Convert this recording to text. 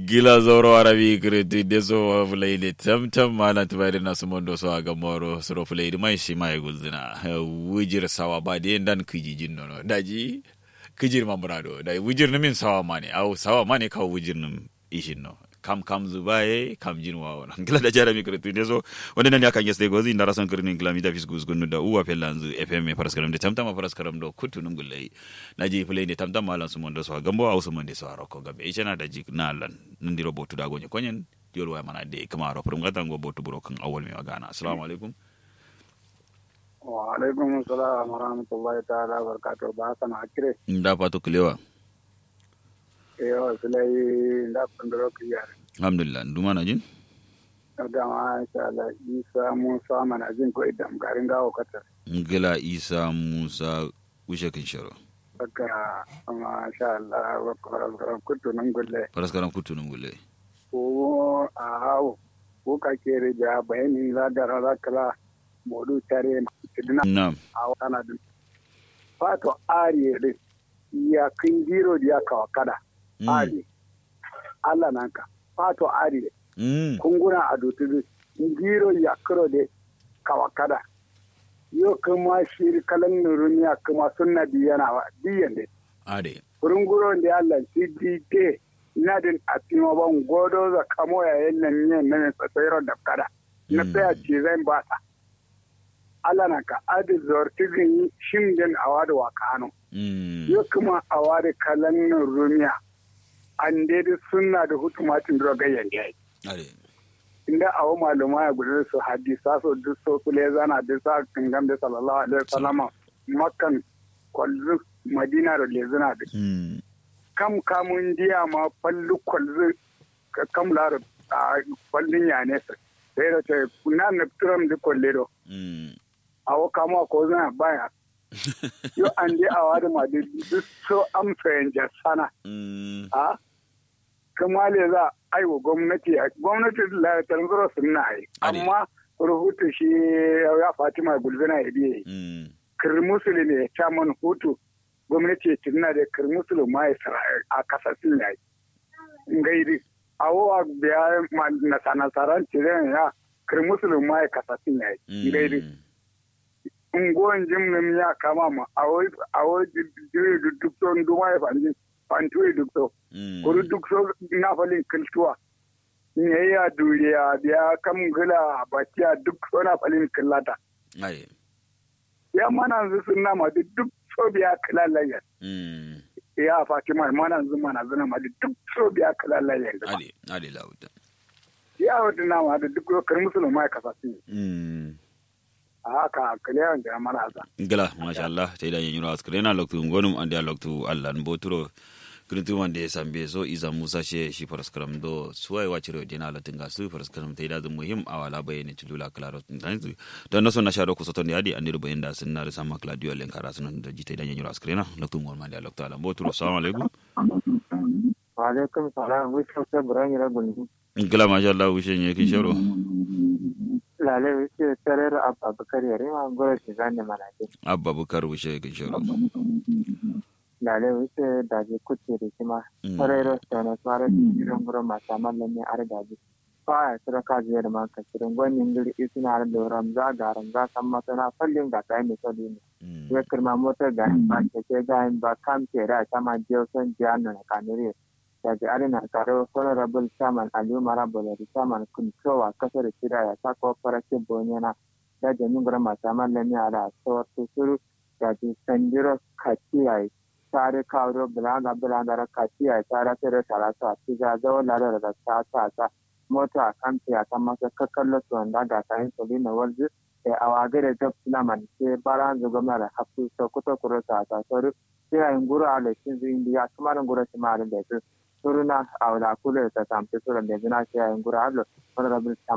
gila zoro arabi kreti deso fuleyde tamtam mana tubayde na sumondo so aga moro soro fuleyde mai shi mai gulzina wujir sawa ba de dan kijijin nono daji kijir mamrado dai wujir min sawa mane au sawa mane ka wujir nim ishin no kam kam zubaye kam jin wawo na gila da jarami kreti deso wanda nan ya kan yesde gozi ndara son kirni gila mi tafis gus gunu da uwa pelanzu fm paraskaram de tamtam paraskaram do kutu num gullai naji fuleyde tamtam malan sumondo so gambo au sumonde so aroko gabe ishana da jik na lan nandiro botu da gonye konyen diol waya mana de kama ro prum gata ngo botu buro kan awol mi magana assalamu alaikum wa alaikum salam wa rahmatullahi ta'ala wa barakatuh ba sana akire nda pato kilewa yo sulai nda kundro kiyar alhamdulillah nduma na jin da ma insha Allah isa musa mana jin ko idan garin gawo katar ngila isa musa ushe kin sharo saka ma sha Allah wa karam kutu nan gulle paraskaram kutu num gulle ko a hawo ko ka kere ja bayani la da ra kala modu tare tidina nam a wana din fato ariye din ya kin giro ya kawa kada ari Allah nan ka fato ariye mm kunguna a dutudu giro ya kiro de kawa kada yo kuma shiri kalan nurumiya kuma sunna biyana wa biyan de ade kurunguro da Allah shi dike ina din atima ban godo za kamo ya yannan ne nan tsatsayro da kada na Mm. tsaya ce zan ba ta Allah na ka adi zortigin shin din awadu wa kano mm yo kuma awadu kalan nurumiya an dai sunna da hutumatin drogayyan yayi ade inda awo maluma ya gudu su hadisa so duk so kule zana duk sa kingam da sallallahu alaihi wasallama makkan kwalzu madina da lezuna da mm kam kamun diya ma fallu kwalzu ka kam lar a fallin ya ne sa sai da ce kuna na turam da kwalle do mm awo kama ko zana baya yo an di awa da ma duk so am fahimta sana mm a kuma le za a yi wa gwamnati gwamnati la tanzura sunna ai Ade. amma rubutu shi ya fatima gulbina ya biye mm kirmusulu ne chairman hutu gwamnati tunna da kirmusulu ma ya sara a kasasin ya yi ngaidi awowa biya ma na sanasaran tiren ya kirmusulu ma ya kasasin ya yi ngaidi mm unguwan jimnin ya kama ma awo jiri duk son duma ya fanji fantuwe duk so mm kuru duk so na falin kiltuwa ne ya duriya biya kam gila bakiya duk so na falin killata ade ya mana zu sun nama da duk so biya kilalayya mm ya fatima mana zu mana zuna ma da duk so biya kilalayya ade ade lauta ya wata nama da duk so kar musulma ya kasa su mm a haka kilayan da mana za gala masha Allah ta idan yin ras krena loktu ngonum ande loktu Allah mboturo krintu wande sambe so iza musa she shi paraskram do suwai wachiro dina la tinga su paraskram ta idan muhim awala bayani tulula klaro tanzu don naso na sharo kusoto ne adi ande bayan da sunna da sama claudio len kara sunan da jita idan yin ras krena loktu ngon mande loktu Allah mboturo assalamu alaikum wa alaikum salam wish ta buran yara gundu gala masha Allah wishe ne kin sharo lale wish tarar abubakar yare ma gora shi zanne manake abba bukar wishe kin sharo lale wish da je kuce da kima Mm. tarar sana fara jiran gura mata mallan ne ar da ji fa ya sura ka je da maka shirin gwanin guri isina har da ramza ga ramza san masana fallin ga kai ne sodi ne Mm. ya kirma motar ga ba ke ke ga ba kam ke da sama jiyo son jiyanu na kanire da ji arina karo honorable chairman aliyu marabula da chairman kuntowa kasar shida ya sa cooperative bonyana da jami gura masu mallami a da tsawar tusuru da ji sanjiro kaciya tare kawo bulaga bulaga kaciya tare tare tare ta ci ga zawo lare da ta ta ta mota kan ta ta masa kakkallo su wanda ga kayan solina walji e awagere job silaman ke baran zugama da hafu so kuto kuro ta ta soru ke ayin guru ale cin indi ya kamarin guru ci ma da su suruna awla kule ta tampe sura da zina ke ayin guru alo honorable